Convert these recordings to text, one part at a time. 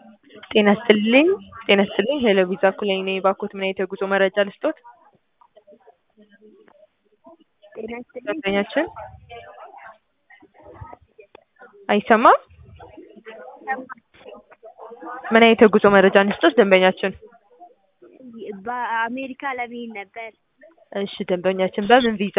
ጤና ይስጥልኝ ጤና ይስጥልኝ ሄሎ ቪዛ ኩለኝ ነኝ ባክዎት ምን አይነት የጉዞ መረጃ ልስጥዎት? ጤና ይስጥልኝ ደንበኛችን አይሰማም? ምን አይነት የጉዞ መረጃ እንስጥዎት ደንበኛችን? በአሜሪካ ለመሄድ ነበር። እሺ ደንበኛችን በምን ቪዛ?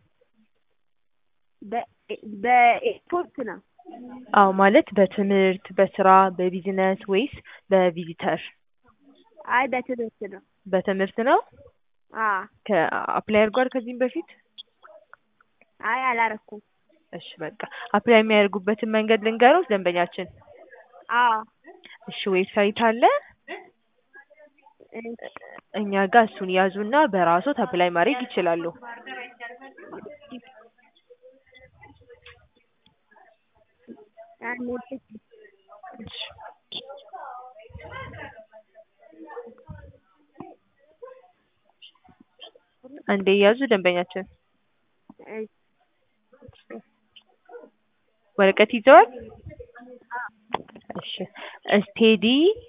በ- በኤርፖርት ነው። አዎ ማለት በትምህርት በስራ በቢዝነስ ወይስ በቪዚተር? አይ በትምህርት ነው። በትምህርት ነው። አዎ ከአፕላይ አድርጓል ከዚህም በፊት? አይ አላረኩም። እሺ በቃ አፕላይ የሚያደርጉበትን መንገድ ልንገሮት ደንበኛችን? አዎ እሺ ዌብሳይት አለ እሺ እኛ ጋር እሱን ያዙና በራስዎት አፕላይ ማድረግ ይችላሉ። አንዴ እሺ አንዴ ያዙ ደንበኛችን እሺ ወረቀት ይዘዋል? እሺ ስቴዲ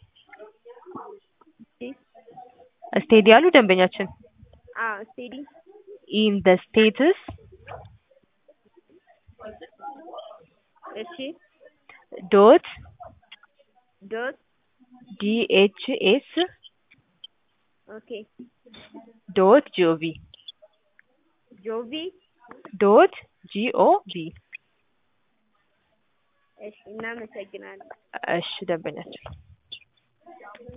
እሺ ስቴዲ አሉ ደንበኛችን? አዎ ስቴዲ ኢን ዘ ስቴትስ እሺ ዶት ዶት ዲኤችኤስ ኦኬ ዶት ጂኦቪ ጆቪ ዶት ጂኦቪ እሺ እናመሰግናለን። እሺ ደንበኛችን